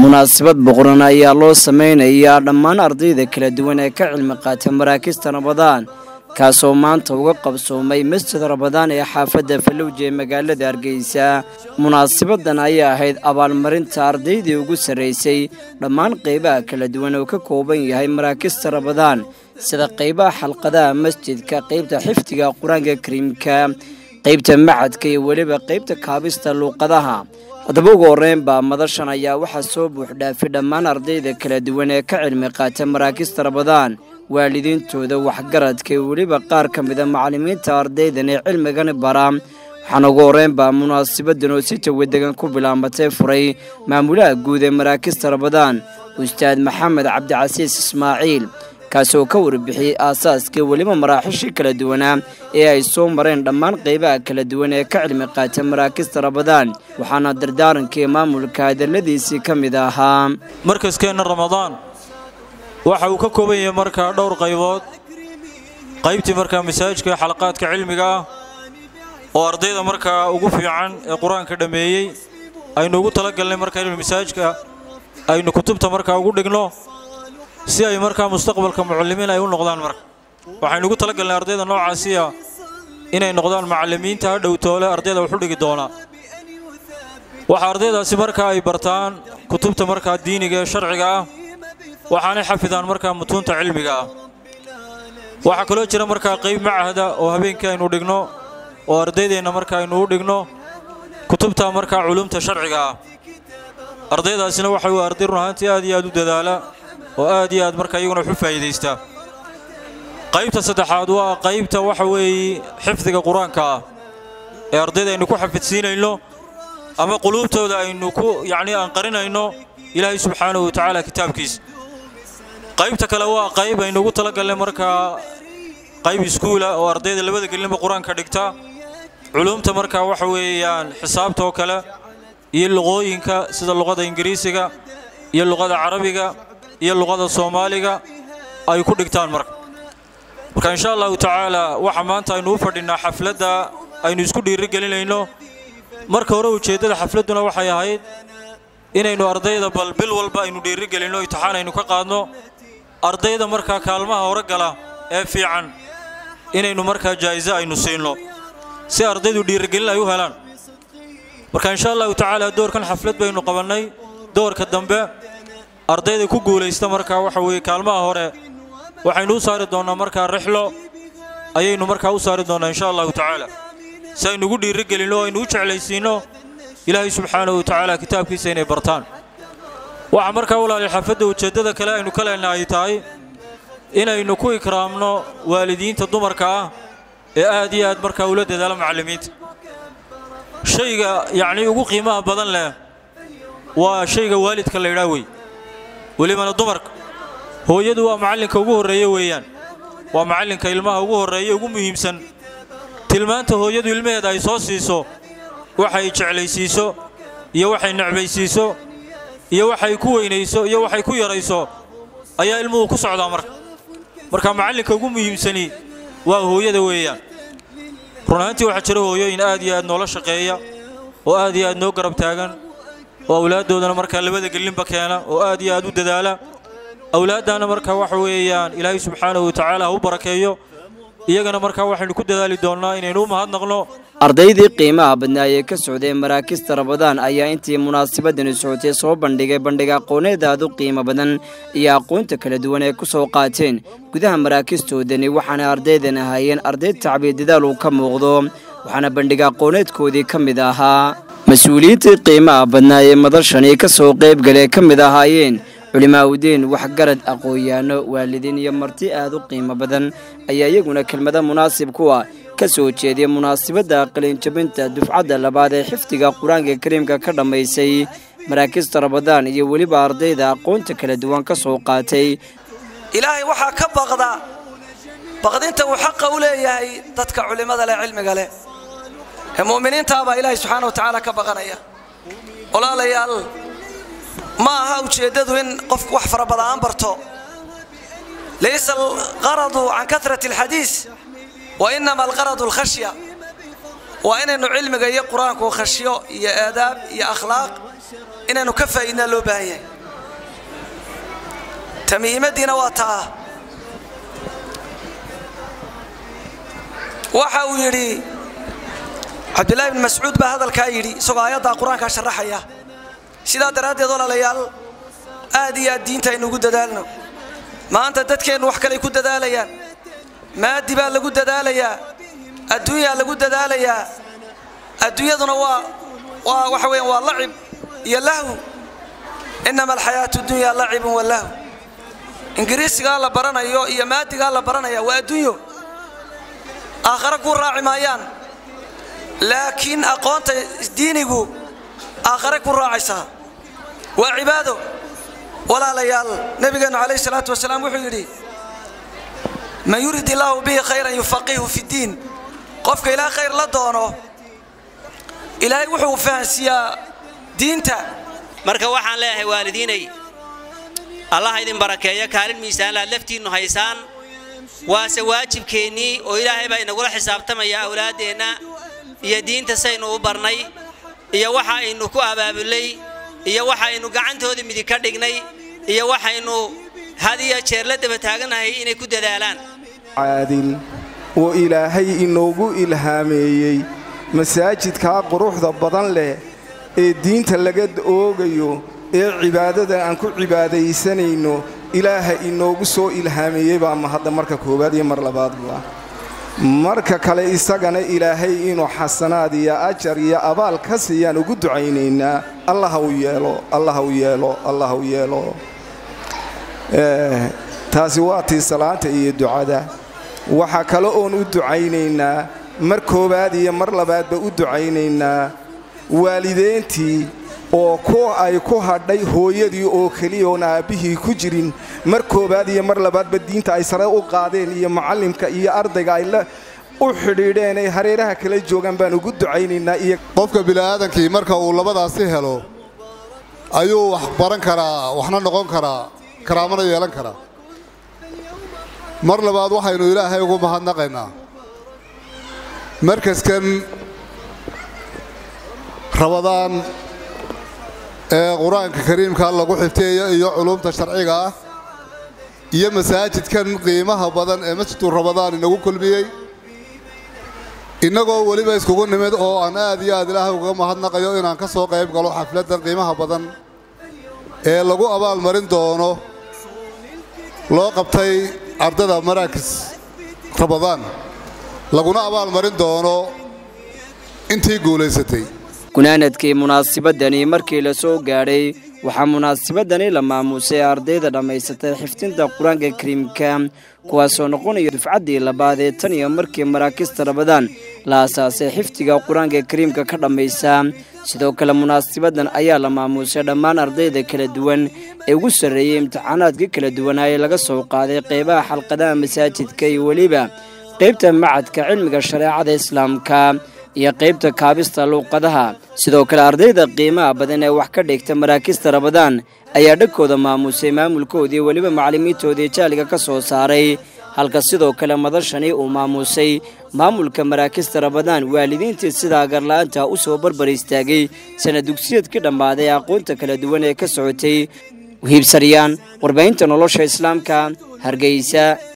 munaasabad boqoran ayaa loo sameynayaa dhammaan ardayda kala duwan ee ka cilmi qaata maraakista rabadaan kaasoo maanta uga qabsoomay masjid rabadaan ee xaafadda falowja ee magaalada hargeysa munaasabadan ayaa ahayd abaalmarinta ardaydii ugu sarraysay dhammaan qaybaha kala duwan oo ka kooban yahay maraakista rabadaan sida qaybaha xalqadaha masjidka qaybta xifdiga qur-aanka kariimka qaybta macadka iyo weliba qaybta kaabista luuqadaha haddaba ugu horreynbaa madashan ayaa waxaa soo buuxdhaafi dhammaan ardayda kala duwan ee ka cilmi qaata maraakista rabadaan waalidiintooda waxgaradka iyo weliba qaar ka mida macallimiinta ardaydan ee cilmigani bara waxaana ugu horreynbaa munaasabadan oo si jawadegan ku bilaabatay furay maamulaha guud ee maraakista rabadaan ustaad maxamed cabdicasiis ismaaciil kaasoo ka warbixiyey aasaaskii weliba maraaxishii kala duwanaa ee ay soo mareen dhammaan qaybaha kala duwan ee ka cilmi qaata maraakista rabadaan waxaana dardaarankii maamulka hadalladiisii ka mid ahaa markaskeenna ramadaan waxa uu ka kooban yahay markaa dhowr qaybood qaybtii markaa masaajidka xalaqaadka cilmiga ah oo ardayda markaa ugu fiican ee qur-aanka dhammeeyey aynu ugu talagalnay markaa in masaajidka aynu kutubta markaa ugu dhigno si ay markaa mustaqbalka mucallimiin ay u noqdaan marka waxaynu ugu talagalnay ardayda noocaasiya inay noqdaan macallimiinta ha dhowtoole ardayda waxu dhigi doonaa waxa ardaydaasi markaa ay bartaan kutubta markaa diiniga ee sharciga ah waxaanay xafidaan markaa mutuunta cilmiga ah waxaa kaloo jira markaa qayb macahda oo habeenkii aynu dhigno oo ardaydeenna marka aynu u dhigno kutubta markaa culumta sharciga ah ardaydaasina waxa uu arday run ahaantii aad iyo aad u dadaala oo aad iyo aad markaa iyaguna waxu faa'iidaystaa qaybta saddexaad waa qaybta waxa weeye xifdiga qur-aanka ah ee ardayda aynu ku xafidsiinayno ama quluubtooda aynu ku yacnii aan qarinayno ilaahay subxaanahu watacaala kitaabkiisa qaybta kale waa qayb aynu ugu talagalnay markaa qayb iskuula oo ardayda labada gelinba qur-aanka dhigta culumta markaa waxa weeyaan xisaabta oo kale iyo luqooyinka sida luqada ingiriisiga iyo luqada carabiga iyo luqada soomaaliga ay ku dhigtaan marka marka insha allahu tacaala waxa maanta aynu u fadhinnaa xafladda aynu isku dhiirigelinayno marka hore ujeeddada xafladduna waxay ahayd inaynu ardayda bal bil walba aynu dhiirigelinno imtixaan aynu ka qaadno ardayda markaa kaalmaha hore gala ee fiican inaynu markaa jaa'iso aynu siinno si ardaydu dhiirigelin ay u helaan marka insha allahu tacaala doorkan xaflad baynu qabannay doorka dambe ardayda ku guulaysta markaa waxa weeye kaalmaha hore waxaynu u saari doonnaa markaa rixlo ayaynu markaa u saari doonnaa insha allahu tacaala si aynu ugu dhiirigelinno o aynu u jeclaysiinno ilaahay subxaanahu wa tacaala kitaabkiisa inay bartaan waxaa markaa walaali xafadda ujeeddada kale aynu ka leenna ay tahay inaynu ku ikraamno waalidiinta dumarka ah ee aad iyo aad markaa ula dadaala macallimiinta shayga yacnii ugu qiimaha badan leh waa shayga waalidka la ydhaa wey welibana dumarka hooyadu waa macallinka ugu horreeye weeyaan waa macallinka ilmaha ugu horreeye ugu muhiimsan tilmaanta hooyadu ilmaheeda ay soo siiso waxay jeclaysiiso iyo waxay necbaysiiso iyo waxay ku weynayso iyo waxay ku yarayso ayaa ilmuhu ku socdaa marka marka macallinka ugu muhiimsani waa hooyada weeyaan run ahaantii waxaa jira hooyooyin aad iyo aad noola shaqeeya oo aad iyo aad noo garab taagan oo awlaaddoodana markaa labada gelinba keena oo aad iyo aad u dadaala awlaaddaana markaa waxa weeyaan ilaahay subxaanahu watacaala ha u barakeeyo iyagana markaa waxaynu ku dadaali doonnaa inaynu u mahadnaqno ardaydii qiimaha badnaa ee ka socday maraakista rabadaan ayaa intii munaasabadani socotay soo bandhigay bandhig aqooneed aad u qiimo badan iyo aqoonta kala duwan ee ku soo qaateen gudaha maraakistoodani waxaana ardaydan ahaayeen arday tacbiir dadaal uu ka muuqdo waxaana bandhig aqooneedkoodii ka mid ahaa mas-uuliyiintii qiimaha badnaa ee madashani ka soo qaybgalee ka mid ahaayeen culimaawdiin waxgarad aqoon-yaano waalidiin iyo marti aad u qiimo badan ayaa iyaguna kelmada munaasib kuwa ka soo jeediya munaasabadda qalinjabinta dufcadda labaad ee xifdiga qur-aanka kariimka ka dhammaysay maraakista rabadaan iyo weliba ardayda aqoonta kala duwan ka soo qaatay ilaahay waxaa ka baqda baqdinta uu xaqa u leeyahay dadka culimmada leh cilmiga leh ee mu'miniintaabaa ilaahay subxaana wa tacaala ka baqanaya walaalayaal ma aha ujeeddadu in qofku wax fara badan aan barto laysa alqaradu can karati alxadiis wa inama alqaradu alkhashya waa inaynu cilmiga iyo qur-aanku khashyo iyo aadaab iyo akhlaaq inaynu ka faa'iidnaa loo baahan yahay ta muhiimaddiina waa taa waxa uu yidhi cabdillaahi ibni mascuud baa hadalkaa yidhi isagoo aayaddaa qur-aankaa sharaxaya sidaa daraaddeed walaalayaal aad iyo aad diinta aynu ugu dadaalno maanta dadkeennu wax kaley ku dadaalayaan maadi baa lagu dadaalayaa adduunyaa lagu dadaalayaa adduunyaduna waa waa waxa weeyaan waa lacib iyo lahw innama alxayaatu dunya lacibun wa lahw ingiriisigaa la baranayo iyo maadigaa la baranaya waa adduunyo aakhare kuu raaci maayaan laakiin aqoonta diinigu aakhare ku raacaysaa waa cibaado walaalayaal nebigeennu calayh salaatu wasalaam wuxuu yidhi man yurid illaahu bihi khayran yufaqihu fi ddiin qofka ilaah khayr la doono ilaahay wuxuu fahansiiyaa diinta marka waxaan leeyahay waalidiinay allaha idin barakeeyo kaalin miisaanlaad laftiinnu haysaan waase waajibkeennii oo ilaahay baa inagula xisaabtamaya awlaaddeenna iyo diinta saynu u barnay iyo waxa aynu ku abaabulay iyo waxaynu gacantooda midig ka dhignay iyo waxaynu had iyo jeer la daba taagannahay inay ku dadaalaan caadil oo ilaahay inoogu ilhaameeyey masaajidkaa quruxda badan leh ee diinta laga oogayo ee cibaadada aan ku cibaadaysanayno ilaaha inoogu soo ilhaameeyey baa mahadda marka koowaad iyo mar labaadba marka kale isagana ilaahay inuu xasanaad iyo ajar iyo abaal ka siiyaan ugu ducaynaynaa allah u yeelo allah u yeelo allah u yeelo taasi waa tii salaanta iyo ducada waxaa kale oon u ducaynaynaa mar koowaad iyo mar labaadba u ducaynaynaa waalideyntii oo ku ay ku hadhay hooyadii oo keliya oon aabbihii ku jirin mar koowaad iyo mar labaadba diinta ay sare u qaadeen iyo macallimka iyo ardayga ay la u xidhiidheen ay hareeraha kala joogaan baan ugu ducaynaynaa iyo qofka bini'aadankii marka uu labadaasi helo ayuu wax baran karaa waxna noqon karaa karaamana yeelan karaa mar labaad waxaynu ilaahay ugu mahadnaqaynaa markaskan rabadaan ee qur-aanka kariimka lagu xifteeyo iyo culumta sharciga ah iyo masaajidkan qiimaha badan ee masjidu rabadaan inagu kulmiyey innagoo weliba iskugu nimid oo aan aad iyo aad ilaahay uga mahadnaqayo inaan ka soo qayb galo xafladdan qiimaha badan ee lagu abaalmarin doono loo qabtay ardada maraakis rabadaan laguna abaalmarin doono intii guulaysatay gunaanadkii munaasabadani markii la soo gaadhay waxaa munaasabadani la maamuusay ardayda dhammaysatay xifdinta qur-aanka kariimka kuwaasoo noqonaya dufcaddii labaad ee tan iyo markii maraakista rabadaan la asaasay xifdiga qur-aanka kariimka ka dhammaysa sidoo kale munaasabadan ayaa la maamuusay dhammaan ardayda kala duwan ee ugu sarreeyey imtixaanaadka kala duwanaa ee laga soo qaaday qeybaha xalqadaha masaajidka iyo weliba qeybta macadka cilmiga shareecada islaamka iyo qaybta kaabista luuqadaha sidoo kale ardayda qiimaha badan ee wax ka dhigta maraakista rabadaan ayaa dhagkooda maamusay maamulkoodii weliba macallimiintoodii jaaliga ka soo saaray halka sidoo kale madashani uu maamuusay maamulka maraakista rabadaan waalidiintii sidaa garla'aanta u soo barbar istaagay sana dugsiyadkii dhammaaday aqoonta kala duwan ee ka socotay hiibsaryaan warbaahinta nolosha islaamka hargeysa